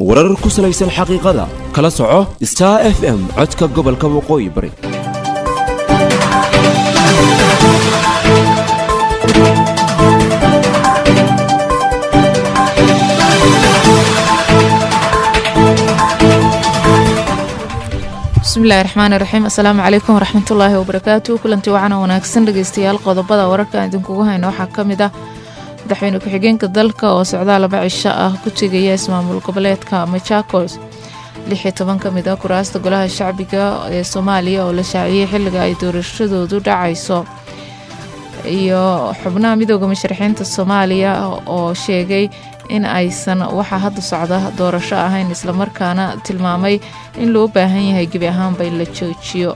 warar ku salaysan xaqiiqada kala soco star f m codka gobolka waqooyi bari bismillahi raxmaani raxiim assalaamu calaykum waraxmatullaahi wabarakaatu kulanti wacana wanaagsan dhegeystayaal qodobada wararka aan idinkugu hayno waxaa ka mid ah madaxweyne ku-xigeenka dalka oo socdaa laba cisho ah ku tegaya ismaamul goboleedka machakos lix iyo toban ka mid ah kuraasta golaha shacbiga ee soomaaliya oo la shaaciyey xilliga ay doorashadoodu dhacayso iyo xubnaha midooda musharaxiinta soomaaliya oo sheegay in aysan waxaa hadda socda doorasho ahayn islamarkaana tilmaamay in loo baahan yahay gebi ahaanba in la joojiyo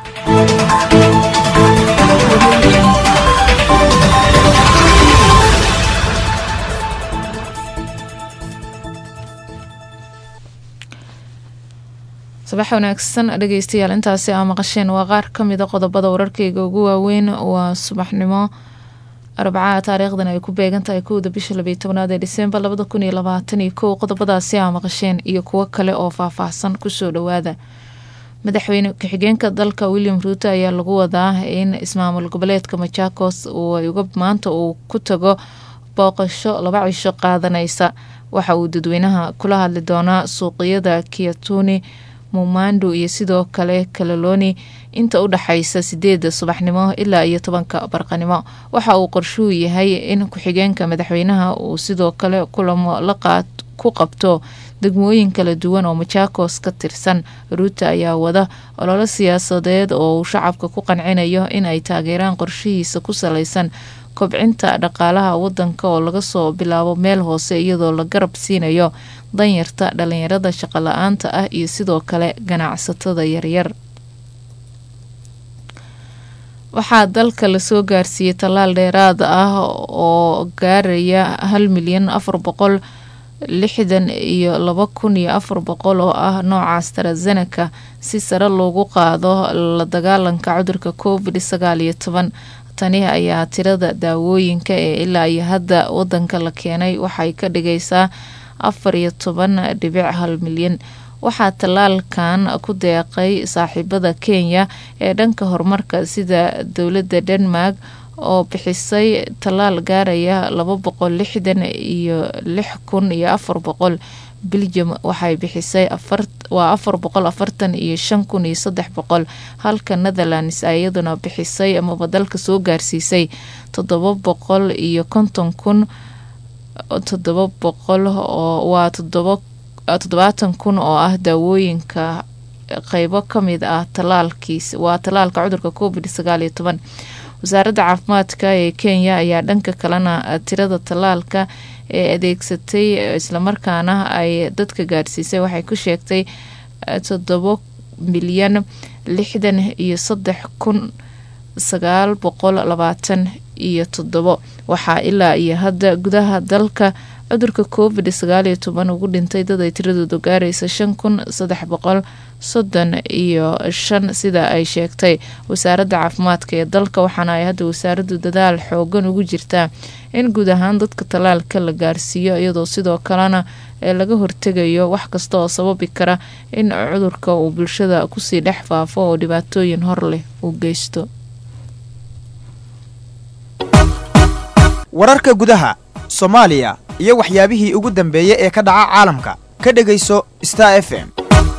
sabax wanaagsan dhegeystayaal intaasi aa maqasheen waa qaar ka mida qodobada wararkeyga ugu waaweyn waa subaxnimo arbacaa taariikhdan ay ku beegan tahay kowda bisha labiyo tobnaad ee disembar labada kun iyo labaatan iyo kow qodobadaasi aa maqasheen iyo kuwo kale oo faahfaahsan kusoo dhawaada madaxweyne ku-xigeenka dalka william ruuto ayaa lagu wadaa in ismaamul goboleedka machakos maanta uu ku tago booqasho laba cisho qaadanaysa waxa uu dadweynaha kula hadli doonaa suuqyada kiyatuni mumando iyo sidoo kale kalalooni inta u dhaxaysa sideeda subaxnimo ilaa iyo tobanka barqanimo waxa uu qorshuu yahay in ku-xigeenka madaxweynaha uu sidoo kale kulamo laqaad ku qabto degmooyin kala duwan oo machakos ka tirsan ruuta ayaa wada ololo siyaasadeed oo uu shacabka ku qancinayo in ay taageeraan qorshihiisa ku salaysan kobcinta dhaqaalaha wadanka oo laga soo bilaabo meel hoose iyadoo la garab siinayo danyarta dhalinyarada shaqo la-aanta ah iyo sidoo kale ganacsatada yaryar waxaa dalka lasoo gaarsiiyey tallaal dheeraad ah oo gaaraya hal milyan afar boqol lixdan iyo laba kun iyo afar boqol oo ah nooca astarazeneka si sare loogu qaado la dagaalanka cudurka covid sagaal iyo toban tani ayaa tirada daawooyinka ee ilaa iyo hadda wadanka la keenay waxay ka dhigaysaa afar iyo toban dhibic hal milyan waxaa tallaalkan ku deeqay saaxiibada kenya ee dhanka horumarka sida dowladda denmark oo bixisay tallaal gaaraya laba boqol lixdan iyo lix kun iyo afar boqol belgium waxay bixisay waa afar boqol afartan iyo shan kun iyo saddex boqol halka netherlands iyaduna bixisay amaba dalka soo gaarsiisay toddoba boqol iyo konton kun toddoba boqol oo waa toddobaatan kun oo ah daawooyinka qeybo kamid ah talaalkiis waa tallaalka cudurka covid sagaal iyo toban wasaaradda caafimaadka ee kenya ayaa dhanka kalena tirada tallaalka ee adeegsatay islamarkaana ay dadka gaadhsiisay waxay ku sheegtay toddoba milyan lixdan iyo saddex kun sagaal boqol labaatan iyo toddobo waxaa ilaa iyo hadda gudaha dalka cudurka covid sagaal iyo toban ugu dhintay dad ay tiradoodu gaaraysa shan kun saddex boqol soddon iyo shan sida ay sheegtay wasaaradda caafimaadka ee dalka waxaana ay hadda wasaaraddu dadaal xoogan ugu jirtaa in guud ahaan dadka tallaalka la gaarsiiyo iyadoo sidoo kalena ee laga hortegayo wax kasta oo sababi kara in cudurka uu bulshada kusii dhex faafo oo dhibaatooyin hor leh uu geysto wararka gudaha soomaaliya iyo waxyaabihii ugu dambeeyey ee ka dhaca caalamka ka dhegayso star f m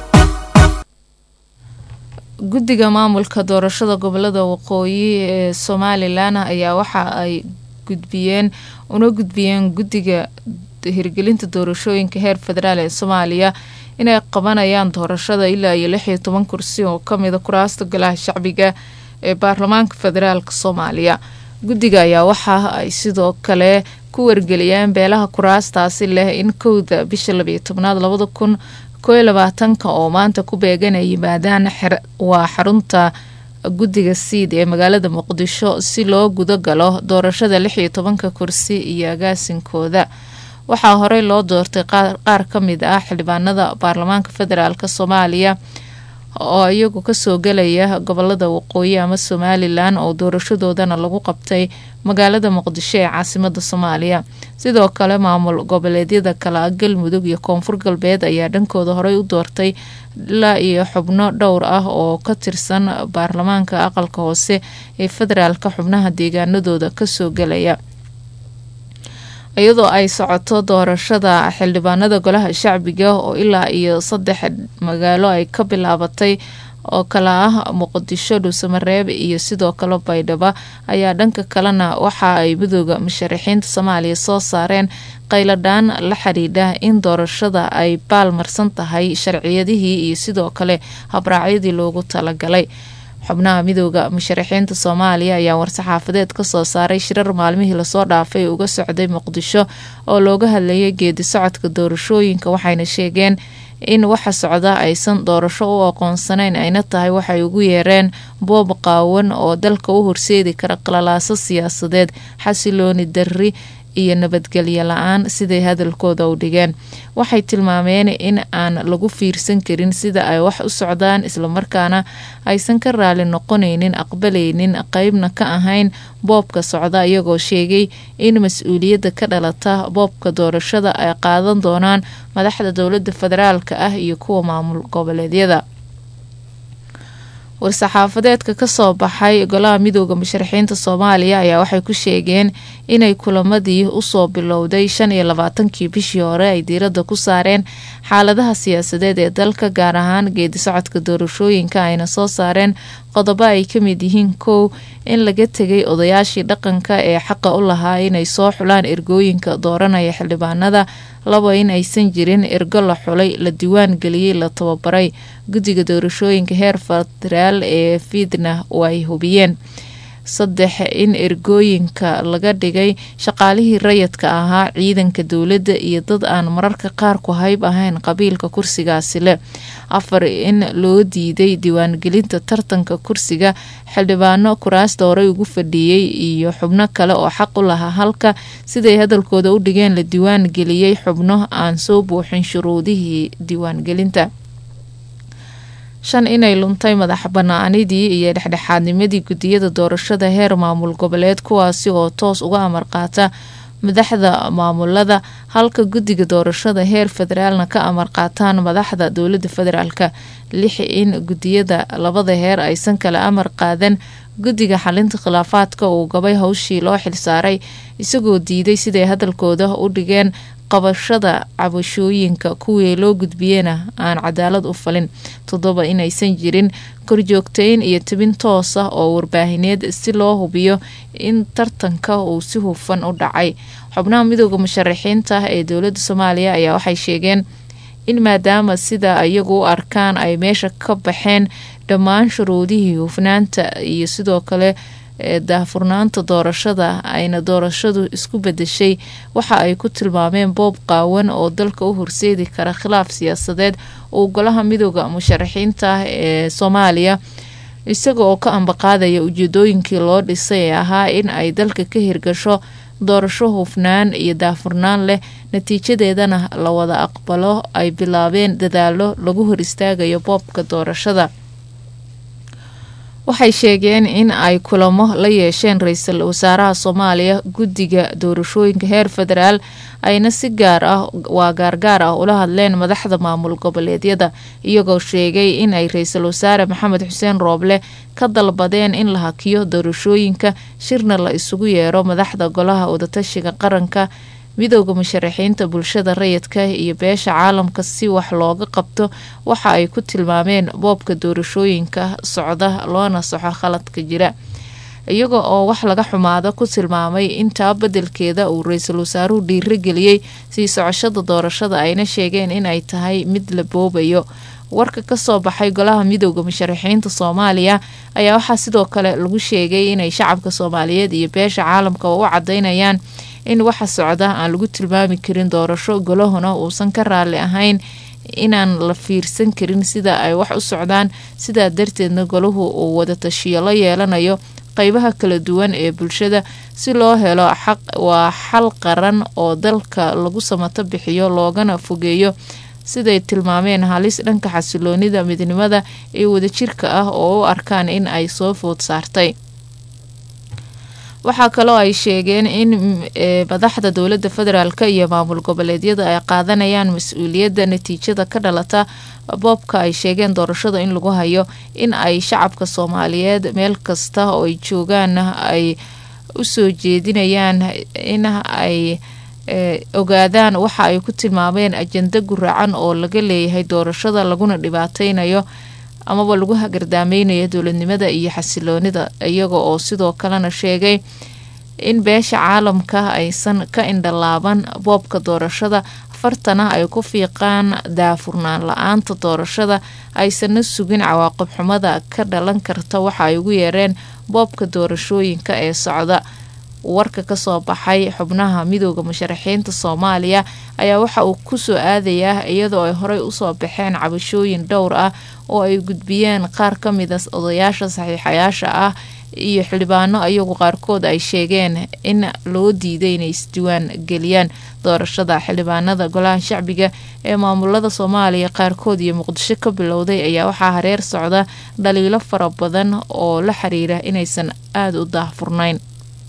guddiga maamulka doorashada gobolada waqooyi ee somalilan ayaa waxa ay gudbiyeen una gudbiyeen guddiga hirgelinta doorashooyinka heer federaal ee soomaaliya inay qabanayaan doorashada ilaa iyo lix iyo toban kursi oo kamida kuraasta golaha shacbiga ee baarlamaanka federaalk soomaaliya guddiga ayaa waxa ay sidoo kale ku wargeliyeen beelaha kuraastaasi leh in kowda bisha labiyo tobnaad labada kun kooiyo labaatanka oo maanta ku beegan ay yimaadaan waa xarunta guddiga siid ee magaalada muqdisho si loo guda galo doorashada lix iyo tobanka kursi iyo agaasinkooda waxaa horey loo doortay qaar ka mid ah xildhibaanada baarlamaanka federaalk soomaaliya oo iyagu kasoo gelaya gobolada waqooyi ama somalilan oo doorashadoodana lagu qabtay magaalada muqdisho ee caasimada soomaaliya sidoo kale maamul goboleedyada kala galmudug iyo koonfur galbeed ayaa dhankooda horey u doortay ilaa iyo xubno dhowr ah oo ka tirsan baarlamaanka aqalka hoose ee federaalka xubnaha deegaanadooda kasoo gelaya iyadoo ay socoto doorashada xildhibaanada golaha shacbiga oo ilaa iyo saddex magaalo ay ka bilaabatay oo kala ah muqdisho dhuusamareeb iyo sidoo kale baydhabo ayaa dhanka kalena waxa ay midooda musharaxiinta soomaaliya soo saareen qayladhaan la xidhiidha in doorashada ay baalmarsan tahay sharciyadihii iyo sidoo kale habraacyadii loogu talagalay xubnaha midooda musharaxiinta soomaaliya ayaa war-saxaafadeed kasoo saaray shirar maalmihii lasoo dhaafay uga socday muqdisho oo looga hadlayay geedi socodka doorashooyinka waxayna sheegeen in waxa socda aysan doorasho u aqoonsanayn ayna tahay waxay ugu yeereen boob qaawan oo dalka u horseedi kara qalalaaso siyaasadeed xasilooni darri iyo nabadgelyo la-aan siday hadalkooda u dhigeen waxay tilmaameen in aan lagu fiirsan karin sida ay wax u socdaan islamarkaana aysan ka raali noqonaynin aqbalaynin qeybna ka ahayn boobka socda iyagoo sheegay in mas-uuliyadda ka dhalata boobka doorashada ay qaadan doonaan madaxda dowlada federaalka ah iyo kuwa maamul goboleedyada war-saxaafadeedka kasoo baxay golaha midooda musharaxiinta soomaaliya ayaa waxay ku sheegeen inay kulamadii usoo bilowday shan iyo labaatankii bishii hore ay diiradda ku saareen xaaladaha siyaasadeed ee dalka gaar ahaan geedi socodka doorashooyinka ayna soo saareen qodobo ay ka mid yihiin kow in laga tegay odayaashii dhaqanka ee xaqa u lahaa inay soo xulaan ergooyinka dooranaya xildhibaanada labo in aysan jirin ergo la xulay la diwaan geliyey la tababaray guddiga doorashooyinka heer federaal ee fiidna oo ay hubiyeen saddex in ergooyinka laga dhigay shaqaalihii rayadka ahaa ciidanka dowladda iyo dad aan mararka qaar ku hayb ahayn qabiilka kursigaasi leh afar in loo diiday diiwaangelinta tartanka kursiga xildhibaano kuraasta horey ugu fadhiyey iyo xubno kale oo xaq u lahaa halka siday hadalkooda u dhigeen la diiwaan geliyey xubno aan soo buuxin shuruudihii diiwaangelinta shan inay luntay madax banaanidii iyo dhexdhexaadnimadii gudiyada doorashada heer maamul goboleed kuwaasi oo toos uga amar qaata madaxda maamulada halka guddiga doorashada heer federaalna ka amar qaataan madaxda dowlada federaalka lix in gudiyada labada heer aysan kala amar qaadan guddiga xalinta khilaafaadka uu gabay howshii loo xilsaaray isagoo diiday siday hadalkooda u dhigeen qabashada cabashooyinka kuwii loo gudbiyena aan cadaalad u falin toddoba inaysan jirin korjoogtayn iyo tibin toos ah oo warbaahineed si loo hubiyo in tartanka uu si hufan u dhacay xubnaha midooda musharaxiinta ee dowlada soomaaliya ayaa waxay sheegeen in maadaama sida iyagu u arkaan ay meesha ka baxeen dhammaan shuruudihii hufnaanta iyo sidoo kale daahfurnaanta doorashada ayna doorashadu isku bedeshay waxa ay ku tilmaameen boob qaawan oo dalka u horseedi kara khilaaf siyaasadeed uu golaha midooda musharaxiinta ee soomaaliya isaga oo ka ambaqaadaya ujeedooyinkii loo dhisay ee ahaa in ay dalka ka hirgasho doorasho hufnaan iyo daahfurnaan leh natiijadeedana la wada aqbalo ay bilaabeen dadaalo lagu hor istaagayo boobka doorashada waxay sheegeen in ay kulamo la yeesheen ra-iisul wasaaraha soomaaliya guddiga doorashooyinka heer federaal ayna si gaar ah waa gaargaar ah ula hadleen madaxda maamul goboleedyada iyagoo sheegay in ay ra-iisul wasaare maxamed xuseen rooble ka dalbadeen in la hakiyo doorashooyinka shirna la isugu yeero madaxda golaha wadatashiga qaranka midooda musharaxiinta bulshada rayidka iyo beesha caalamka si wax looga qabto waxa ay ku tilmaameen boobka doorashooyinka socda loona soxo khaladka jira iyaga oo wax laga xumaado ku tilmaamay intaa bedelkeeda uu ra-iisul wasaaruhu dhiirageliyey sii socoshada doorashada ayna sheegeen inay tahay mid la boobayo warka kasoo baxay golaha midooda musharaxiinta soomaaliya ayaa waxaa sidoo kale lagu sheegay inay shacabka soomaaliyeed iyo beesha caalamka u cadeynayaan in waxa socda aan lagu tilmaami karin doorasho golahuna uusan ka raali ahayn inaan la fiirsan karin sida ay wax u socdaan sidaa darteedna golahu uu wadatashiyo la yeelanayo qeybaha kala duwan ee bulshada si loo helo xaq waa xal qaran oo dalka lagu samato bixiyo loogana fogeeyo siday tilmaameen halis dhanka xasiloonida midnimada ee wadajirka ah oo u arkaan in ay soo food saartay waxaa kaloo ay sheegeen in madaxda dowladda federaalk iyo maamul goboleedyada ay qaadanayaan mas-uuliyadda natiijada ka dhalata boobka ay sheegeen doorashada in lagu hayo in ay shacabka soomaaliyeed meel kasta oo ay joogaan ay usoo jeedinayaan in ay ogaadaan waxa ay ku tilmaameen ajenda guracan oo laga leeyahay doorashada laguna dhibaateynayo amaba lagu hagardaameynaya dowladnimada iyo xasiloonida iyaga oo sidoo kalena sheegay in beesha caalamka aysan ka indhalaaban boobka doorashada fartana ay ku fiiqaan daafurnaan la-aanta doorashada aysanna sugin cawaaqib xumada ka dhalan karta waxa ay ugu yeereen boobka doorashooyinka ee socda warka kasoo baxay xubnaha midooda musharaxiinta soomaaliya ayaa waxa uu kusoo aadayaa iyadoo ay horey usoo baxeen cabashooyin dhowr ah oo ay gudbiyeen qaar ka mida odayaasha saxiixayaasha ah iyo xildhibaano iyagu qaarkood ay sheegeen in loo diiday inay isdiiwaan geliyaan doorashada xildhibaanada golaha shacbiga ee maamulada soomaaliya qaarkood iyo muqdisho ka bilowday ayaa waxaa hareer socda dhaliilo fara badan oo la xiriira inaysan aada u daahfurnayn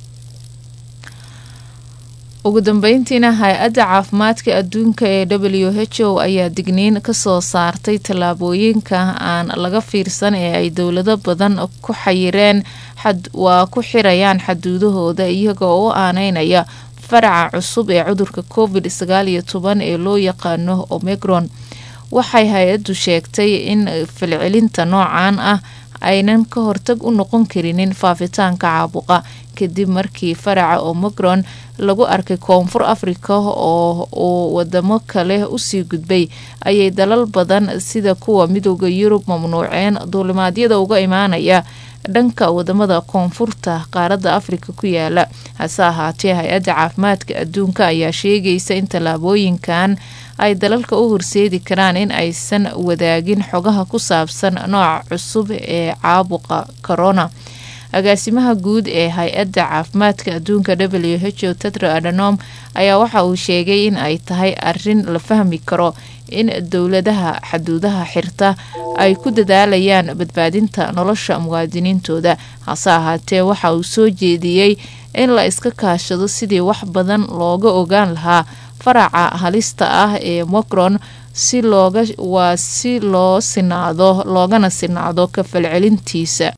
ugu dambeyntiina hay-adda caafimaadka adduunka ee w h o ayaa digniin kasoo saartay tallaabooyinka aan laga fiirsan ee ay dowlado badan ku xayireen waa ku xirayaan xaduudahooda iyagoo u aaneynaya faraca cusub ee cudurka covid sagaal iyo toban ee loo yaqaano omicron waxay hay-addu sheegtay in falcelinta noocan ah aynan ka hortag u noqon karinin faafitaanka caabuqa kadib markii faraca omicron lagu arkay koonfur africa oo uu wadamo kale usii gudbay ayay dalal badan sida kuwa midooda yurub mamnuuceen duulimaadyada uga imaanaya dhanka wadamada koonfurta qaaradda afrika ku yaala hase ahaatee hay-adda caafimaadka adduunka ayaa sheegaysa in tallaabooyinkan ay dalalka u horseedi karaan in aysan wadaagin xogaha ku saabsan nooca cusub ee caabuqa corona agaasimaha guud ee hay-adda caafimaadka adduunka w h o tedro adanom ayaa waxa uu sheegay in ay tahay arin la fahmi karo in dowladaha xaduudaha xirta ay ku dadaalayaan badbaadinta nolosha muwaadiniintooda hase ahaatee waxa uu soo jeediyey in la iska kaashado sidii wax badan looga ogaan lahaa faraca halista ah ee mocron si looga waa si loo sinaado loogana sinaado ka falcelintiisa